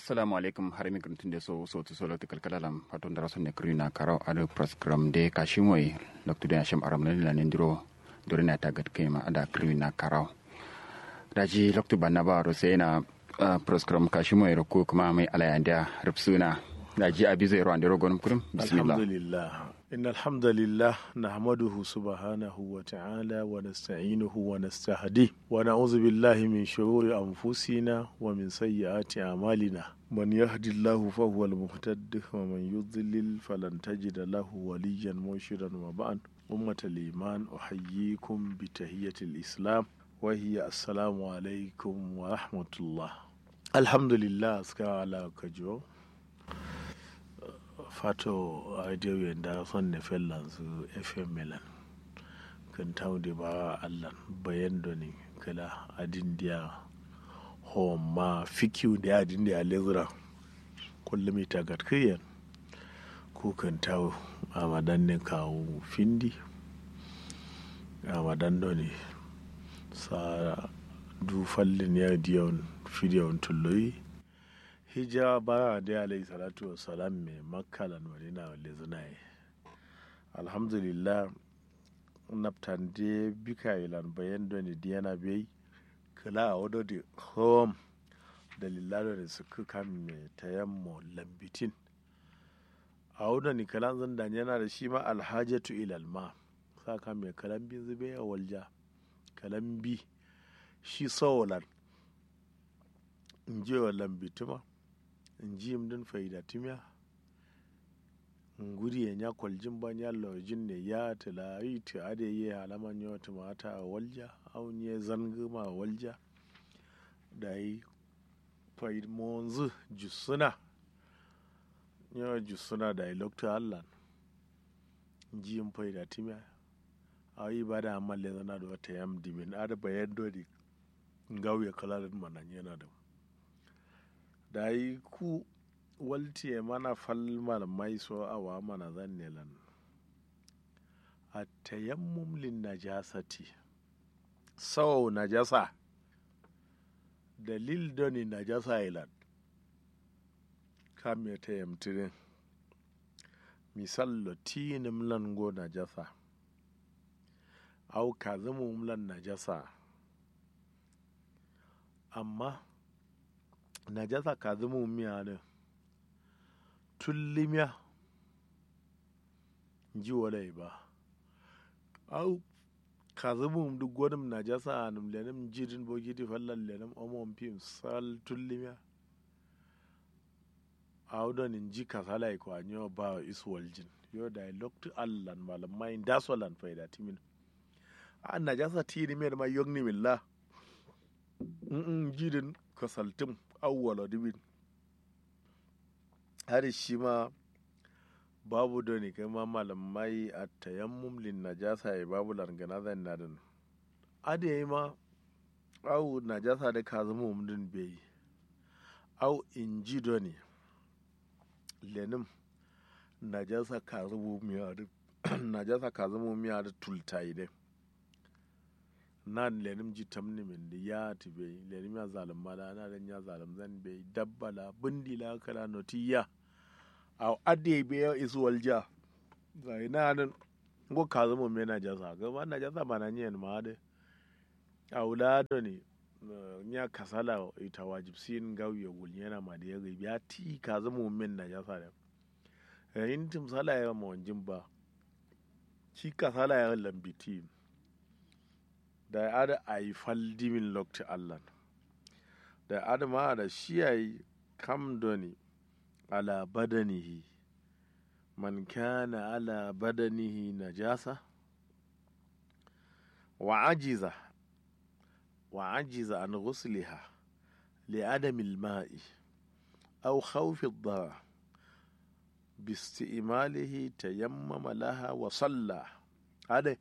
assalamu alaikum har mi gruntin de so so to solo to kalkalalam paton dara sonne krina karaw ado program de kashimoy loktu de asham aram la nendiro dorina tagat kema ada krina karaw daji loktu banna ba ro sai na program kashimoy ro ko kuma mai alayanda rubsuna daji abi zai ro andiro gonum kurum bismillah alhamdulillah إن الحمد لله نحمده سبحانه وتعالى ونستعينه ونستهديه ونعوذ بالله من شرور أنفسنا ومن سيئات أعمالنا من يهد الله فهو المهتد ومن يضلل فلن تجد له وليا مرشدا وبعد أمة الإيمان أحييكم بتحية الإسلام وهي السلام عليكم ورحمة الله الحمد لله أسكى على كجو fato radio yanda son ne fellan su fm milan kan tawde ba allan bayan doni kala adin dia homa fikiu da adin dia lezura kullum ita gatkiyan ko kan tawo a madan ne kawo findi a madan doni sa du fallin ya diyon fidiyon tulloyi hijira bara da alayhi salatu wa salam mai makkalan madina wa lezunaye alhamdulillah naftan de bika ilan bayan doni diyana bai kala a wado da home da lillado da suka kan mai tayammo lambitin a wado ni kalan zan da yana da shi ma alhajatu ilal ma saka mai kalan bin zube a walja kalan bi shi sawolan in je wa lambituma in ji din faida timya in guri ya nya kwaljin ban ya lojin ne ya tila yi ta ade yi halaman yau tumata a walja aun ye zangama a walja da yi faid monzu jusuna yawa jusuna da yi lokta allan in ji yin faida timya a yi ba da amalle zana da wata yam dimin ada bayan dodi ngauye kalalin manan yana da da yi ku waltiye mana falmar mai so awa mana zan lan a tayammum lin najasati sau najasa dalil doni najasa ilan kam ya tayyamtirin misal tinim lan go najasa au kazimum lan najasa amma najasa ka zama miya ne tullimiya ji walai ba au ka zama duk wani najasa a nim lenim jirin bogiti fallan lenim omon fim sal tullimiya au don in ji kasala ko anyo ba iswal jin yo da loktu allan malamai dasolan faida timin a najasa tiri mai ma yogni millah jirin kasaltim awwala dibin har shi ma babu da ne kai ma malamai a tayammum lin najasa ya babu langana zan na da ada yi ma au najasa da ka zama umdin bai au in ji da ne lenim najasa ka zama miya da najasa ka zama miya da tultayi dai nan lenim ji tamni min da ya tibe lenim ya zalim mala na dan ya zalim zan be dabbala bindila kala notiya a ade be ya isu walja ga ina nan go ka zama me na jasa ga ma na jasa mana nyen ma de aulado ne nya kasala ita wajib sin gawiya gul yana ma da ya ga ya ti ka zama men na jasa da in tim sala ya ma wanjin ba shi kasala ya lambiti da ya ada a yi faldimin lokti allan da ya ada ma da shi ya yi kam doni ala badanihi man kana ala badanihi najasa wa ajiza wa ajiza an ghusliha li adami al-ma'i aw khawfi ad-dara باستئماله تيمم لها وصلى هذا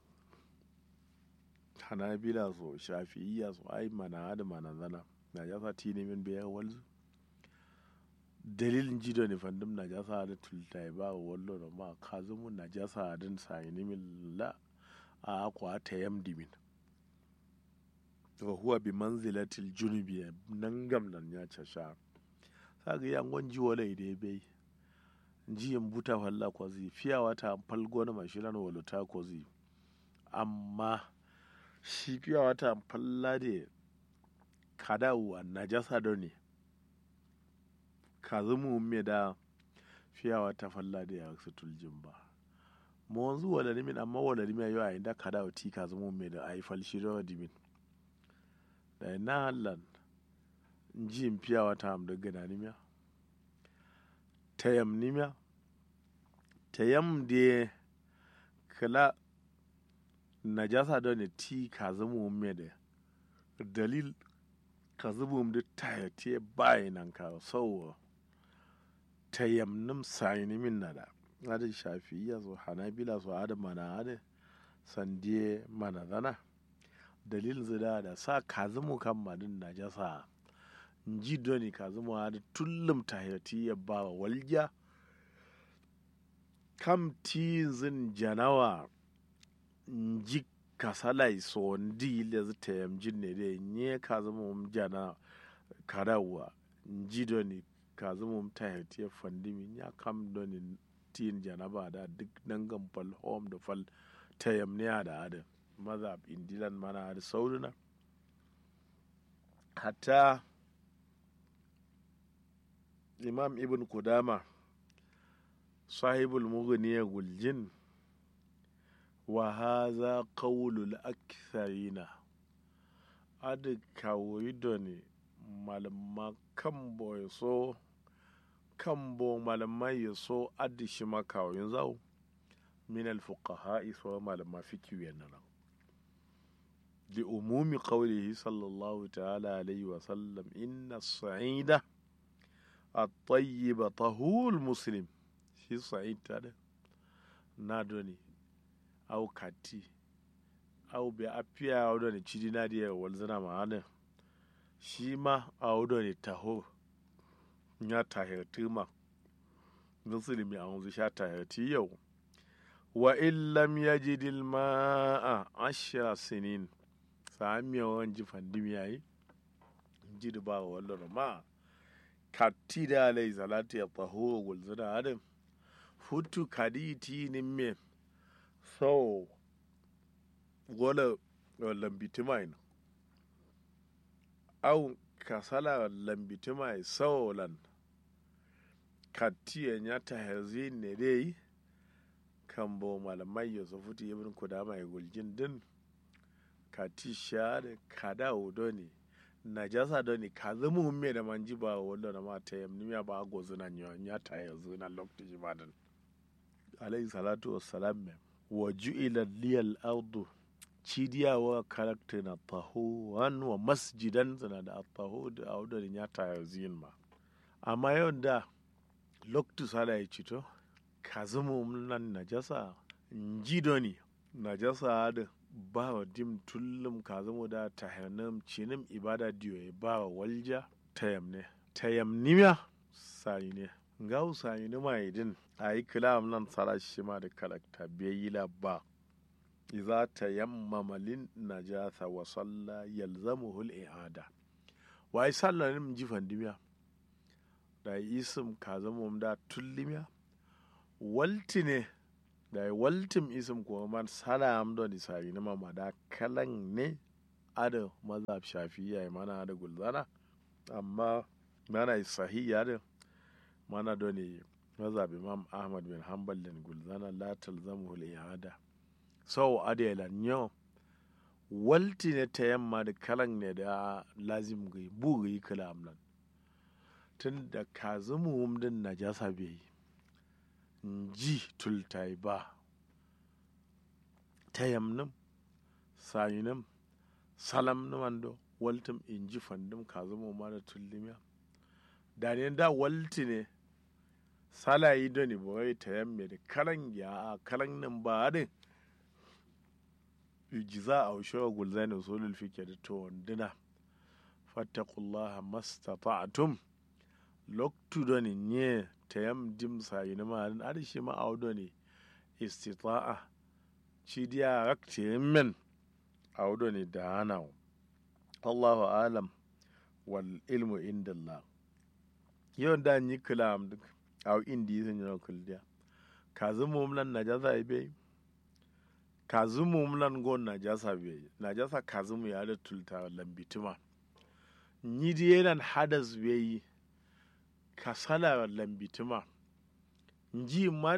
hanabila so shafi'iyya so ai mana da mana zana na jasa tini min biya walzu dalilin jido ne fandum na jasa da tultai ba wallo da ma kazumu na jasa din sayini min la a akwa ta yamdi min wa huwa bi manzilatil junubi nan gam nan ya casha saga yangon ji wala ide bai ji yin buta falla kwazi fiya wata falgo na mashiran waluta kwazi amma shi fiya wata falla da kadawa najasa da ne ka zama me da fiya wata falla da ya su tuljin ba mo wanzu wala nimin amma wala nimin yau a inda kadawa ti ka zama me da a yi falshi da dimin da na hallan ji in fiya wata am da gana nimiya tayam nimiya tayam da kala najasa da ne ti ka zama me da dalil ka zama da tayate bayanan ka sau tayam nim sayini min na da ada shafi ya so hanabila so ada mana ada sandiye mana zana dalil zida da sa ka zama kan madin najasa ji doni ka zama da tullum tahiyati ya ba walja kam tizin janawa ji kasalai so ndi le zita yam jinne de nye ka zama um jana karawa ji doni ka zama um tahiyati ya fandimi ya kam doni tin janaba da duk dangan fal home da fal tayam ne da ada mazhab indilan mana da sauruna hatta imam ibn kudama sahibul mughniya guljin wa haza qawlul aktharina adi kawoyi doni malama kambo ya so kambo malama ya so adi shi makawoyin zau min alfuqaha so malama fikiyu yana لأموم قوله صلى الله تعالى عليه وسلم إن الصعيد الطيب طهور المسلم shi sa'id ta da na doni au kati au be apia au doni chidi na dia walzana ma ana shi ma au doni taho nya tahirti ma musulmi a wanzu sha tahirti yau wa illam yajidil ma'a ashra sinin samiya wan ji fandimi yayi ji da ba wallo ma katti da alai salatu ya taho gulzana adam futu kaditi ni me so gola lambitimai na au kasala lambitimai so lan katti ya nyata hazi ne dai kan bo malamai ya so futu ibn kudama ya guljin din kati sha da kada odo ne najasa do ni ka zama me da manji ba wanda na mata yamni ya ba gozu na nyata ya zo na lokacin jimadan alayhi salatu wassalam me wa ju'ila liyal ardu cidiyawa karakta na tahuwan wa masjidan tana da tahu da audarin ya taya zin ma amma yau da loktu sala ya cito ka zama nan najasa ji doni najasa da ba wa dim tullum ka zama da tahanam cinim ibada diyo ya ba wa walja tayam ne tayam nimiya sayi ne ga sayi ne ma idin a yi kilam nan tsara shi ma da karakta bai yi ba iza ta yammama lin najasa wa salla yalzamuhu al-i'ada wa yi sallah ne ji fandimiya da yi isim ka zama da tullimiya walti ne da yi waltim isim kuma man salam don isari na mama da kalan ne ada mazhab shafiya mana da gulzana amma mana sahiya da mana don mazhab imam ahmad bin hanbal din gulzana la talzamuhu al-i'ada sau adela nyo walti ne ta yamma da kalan ne da lazim gai bu gai kala amlan tun da ka zama wumdin najasa bai ji tultai ba ta yamnin sayinin salam na wando waltin in ji fandin ka zama ma da tullimiya da ne da walti ne salayi da ne ba ta yamme da kalan ya kalan nan ba din yujiza a ushewa gulzani usulul fiqh da to wanduna fattaqullaha mastata'tum loktu doni nye tayam dim sayina ma an arshi ma awdo ne istita'a cidiya rakti men awdo ne da hana Allahu alam wal ilmu inda Allah yau da ni kula am duk au indi sun yi kuldiya kazu mumlan najasa ibe kazu mumlan gon najasa be najasa kazu mu ya da tulta lambituma ni diyelan hadas be kasala lambituma nji ma